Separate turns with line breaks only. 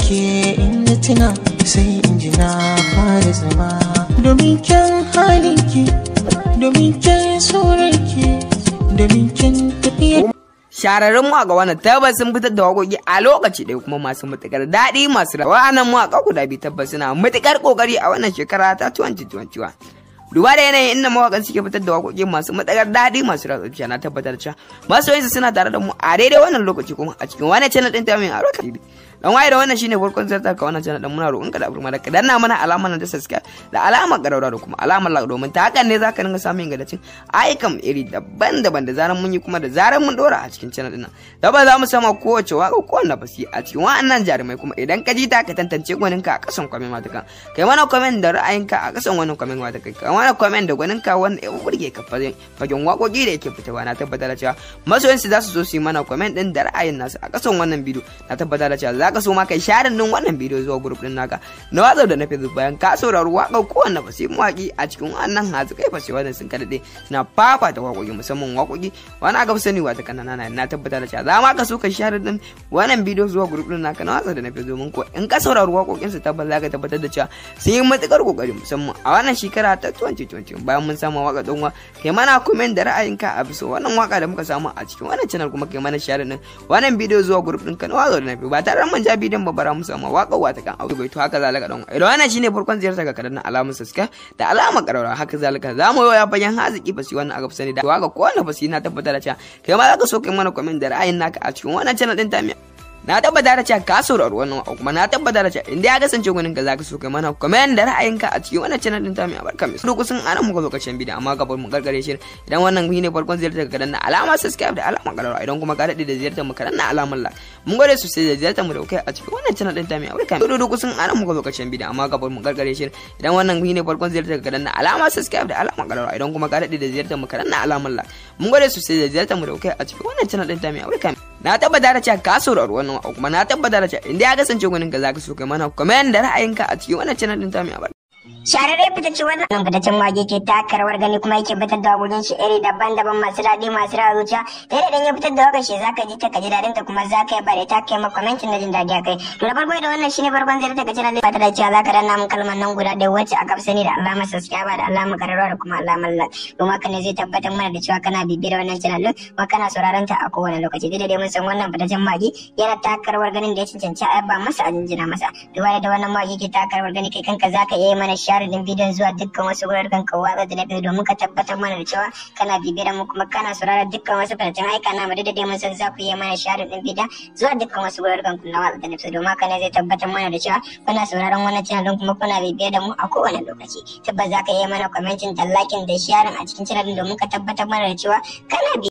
ke inda tuna sai in ji na fara zama domin kyan halinki domin kyan surarki domin kyan tafiyar
Shararrun mawaƙa wannan tabbas sun fitar da waƙoƙi a lokaci ɗaya kuma masu matuƙar daɗi masu rawa. Wa'annan mawaƙa guda biyu tabbas suna matuƙar ƙoƙari a wannan shekara ta 2021. Duba da yanayin inda mawaƙan suke fitar da waƙoƙi masu matuƙar daɗi masu ratsa zuciya na tabbatar cewa masoyansu suna tare da mu a daidai wannan lokaci kuma a cikin wani channel ɗin ta mai aro TV. Dan waye da wannan shine farkon zartar ka wannan channel ɗin muna roƙon ka da burma da ka danna mana alamar nan ta subscribe da alamar ƙararra da kuma alamar like domin ta hakan ne zaka dinga samun ingantaccen ayyukan iri daban-daban da zaran mun yi kuma da zaran mun dora a cikin channel ɗin nan. Tabbas za mu sama kowace waƙa ko wanda basi a cikin wa'annan jarumai kuma idan ka ji ta ka tantance gwaninka a ƙasan kwamin matakan. Kai mana comment da ra'ayinka a ƙasan wannan kwamin matakan. Kai mana comment da gwaninka wanda ya burge ka fagen waƙoƙi da yake fitowa na tabbatar da cewa masoyansu za su zo su yi mana comment ɗin da ra'ayin nasu a ƙasan wannan bidiyo na tabbatar da cewa za ka so ma kai share din wannan bidiyo zuwa group ɗin naka na WhatsApp da na Facebook bayan ka saurari waƙar kowanne fasi mawaƙi a cikin wannan hatsi kai fasi wannan sun kaɗaɗe suna fafata waƙoƙi musamman waƙoƙi wani aka fi sani wata kanana na na tabbatar da cewa za ma ka so ka share din wannan bidiyo zuwa group ɗin naka na WhatsApp da na Facebook domin ko in ka saurari waƙoƙinsu tabbas za ka tabbatar da cewa sun yi matuƙar ƙoƙari musamman a wannan shekara ta 2020 bayan mun samu waka don kai mana comment da ra'ayinka a bisa wannan waka da muka samu a cikin wannan channel kuma kai mana share din wannan bidiyo zuwa group din ka na wazo da nafi ba tare da mun ja bidiyon ba bara mu samu waka wata kan audio bai to haka zalika don idan wannan shine farkon ziyarta ga kadan alamun subscribe da alamar karara haka zalika za mu ya bayan haziki ba shi wannan aka fi sani da waka ko wannan ba shi na tabbatar da cewa kai ma za ka so kai mana comment da ra'ayin naka a cikin wannan channel din ta na tabbata da cewa ka saurari wannan kuma na tabbata da cewa inda ya kasance gwanin ka zaka so kai mana comment da ra'ayinka a cikin wannan channel din ta mai albarka mai duk sun ana muka lokacin bidiyo amma gaban mu gargare shi idan wannan ne farkon ziyartar ka danna alamar subscribe da alamar karara idan kuma ka dade da ziyartar mu ka danna alamar like mun gode sosai da ziyartar mu da kai a cikin wannan channel din ta mai albarka mai duk sun ana muka lokacin bidiyo amma gaban mu gargare shi idan wannan ne farkon ziyartar ka danna alamar subscribe da alamar karara idan kuma ka dade da ziyartar mu ka danna alamar like mun gode sosai da ziyartar mu da kai a cikin wannan channel din ta mai albarka na tabbata da cewa ka saurari wannan kuma na tabbata da cewa inda ya kasance gwanin ka zaka so kai mana comment da ra'ayinka a cikin wannan channel din ta mai albarka
Shararre fitacce wannan fitaccen mage ke taka rawar gani kuma yake fitar da wakokin shi iri daban-daban masu daɗi masu rawa zuciya da yadda ya fitar da wakar shi zaka ji ta kaji daɗin ta kuma zaka yi bare ta kai maka commenting na jin daɗi a kai to da farko da wannan shine farkon zai ta channel ba ta da cewa zaka danna mun kalmar nan guda ɗaya wacce aka fi sani da alamar subscribe da alamar kararrawa da kuma alamar like don haka ne zai tabbatar mana da cewa kana bibiyar wannan channel din kuma kana sauraron ta a kowane lokaci dai dai mun san wannan fitaccen mage yana taka rawar ganin da ya cancanci a ba masa a jinjina masa duba da wannan mage ke taka rawar gani kai kanka zaka iya mana share din bidiyon zuwa dukkan wasu wuraren ka watsa da na biyu domin ka tabbatar mana da cewa kana bibiyar mu kuma kana sauraron dukkan wasu fitattun aika na mu da dai mun san za ku yi mana share din bidiyon zuwa dukkan wasu wuraren ku na watsa da na biyu domin haka ne zai tabbatar mana da cewa kuna sauraron wannan channel din kuma kuna bibiyar da mu a kowane lokaci tabbas za ka yi mana commenting da liking da sharing a cikin channel din domin ka tabbatar mana da cewa kana